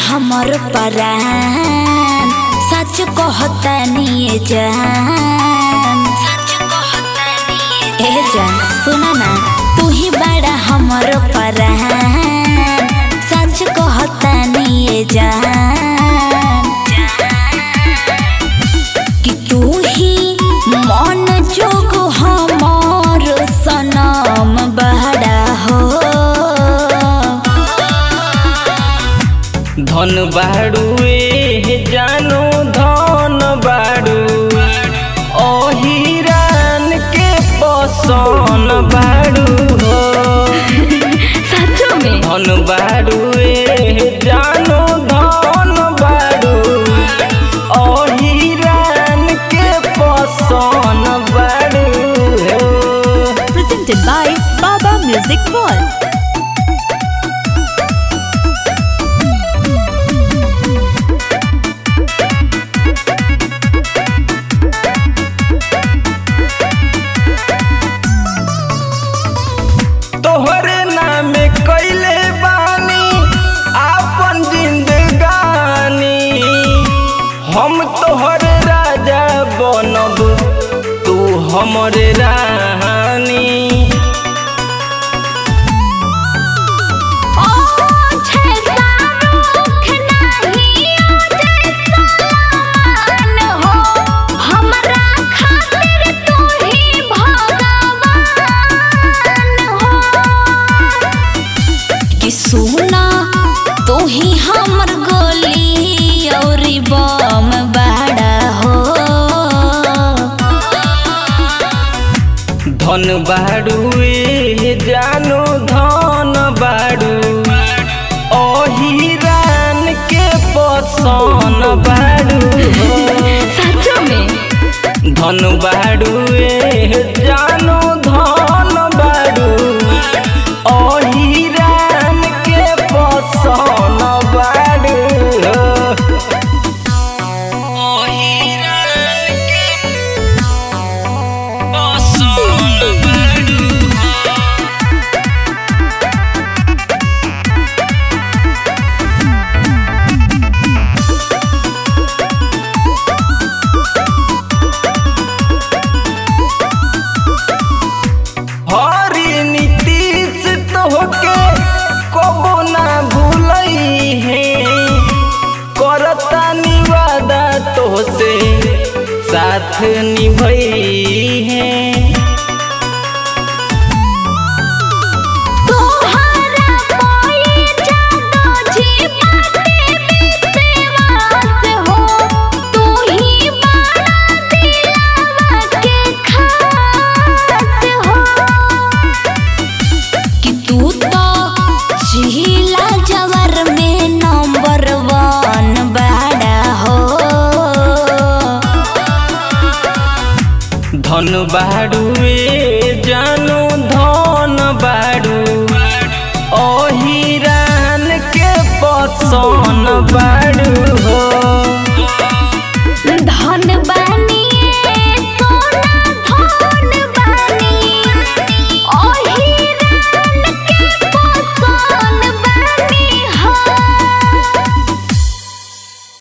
हमर परान सच कहतानी ए जान ए जान सुना ना तू ही बड़ा हमर परान सच कहतानी ए जान कि तू ही मन जोग हमर सनम बड़ा हो धन बाड़ुए जानो धन बाड़ू ओहिरान के पसन बाड़ू हो सच में धन बाड़ुए जानो धन बाड़ू ओहिरान के पसन बाड़ू हो presented by Baba Music World. तोहरे नाम कैले बानी आपन जिंदगानी हम तोहर राजा बनब तू हमरे रानी कि सुना तू ही हमर गोली और बम बड़ा हो धन बाड़ुए जानो धन बाड़ू ओहिरान के पसन बाड़ू हो सच में धन बाड़ुए जानो धन बाड़ू ओहिरान के पसन बाड़ू ओहिरान के पसन बाड़ू हरी नीतीश तोहके कबो ना भूलई है करता निवादा तोहसे साथ निभई है तोहरा कोई जादू जी बाटे विश्वास हो तू ही बड़ा दिलवा के खास हो कि तू तो जिला जवर में नंबर वन बड़ा हो धन बाड़ुए जानो धन बाड़ू ओहिरान के पसन बाड़ू हो